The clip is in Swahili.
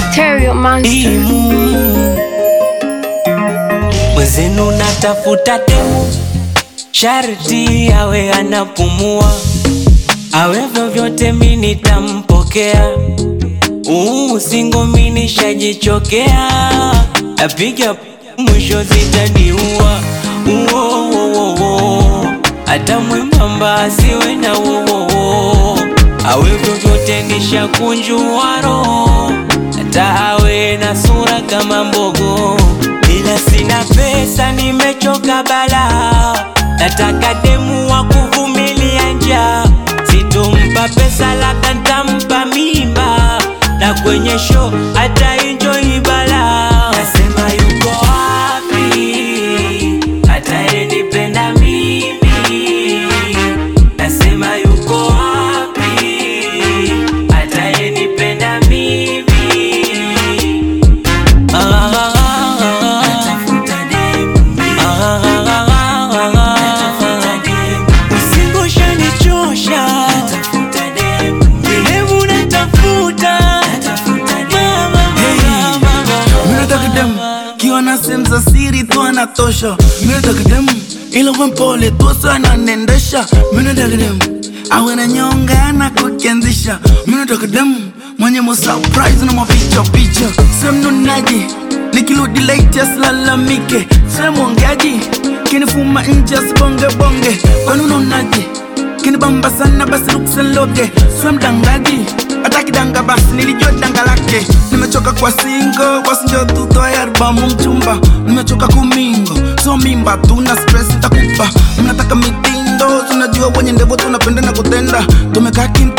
Stereo Monster. Dimu mwezenu natafuta demu, sharti awe anapumua, awe vyovyote mi nitampokea. Uu, singo mi nishajichokea, napiga mwisho zitaniua. Uo, uo, uo, uo. hata mwembamba asiwe na uo, awe vyovyote nishakunjua roho, hata awe na sura kama mbogo, ila sina pesa, nimechoka bala, nataka demu wa kuvumilia njaa, sitompa pesa, labda ntampa mimba, na kwenye show hata enjoy bala. Nasema yuko wapi atayenipenda mimi? Nasema yuko wapi atayenipenda mimi? Usingosha nichosha, vilemu natafuta Mama, mama, mama. Minataka dem kiwa na sehemu za siri tu anatosha. Minataka dem ila uwe mpole tu sana nendesha. Minataka dem awe na nyonga na kukianzisha. Minataka dem mwenye mo surprise na mapicha picha. Sehemu nunaji nikirudi late asilalamike. Sehemu ongeaji kinifuma nje asibonge bonge. Kwani unaonaje? kinibamba sana basi luksenloge swe mdangaji hata kidanga basi nilijua danga lake nimechoka kwa singo wasinjo tutoe albamu mchumba nimechoka kumingo so mimba tuna stress takupa mnataka mitindo tunajua wenye ndevo tunapenda na kutenda tumekaa kimya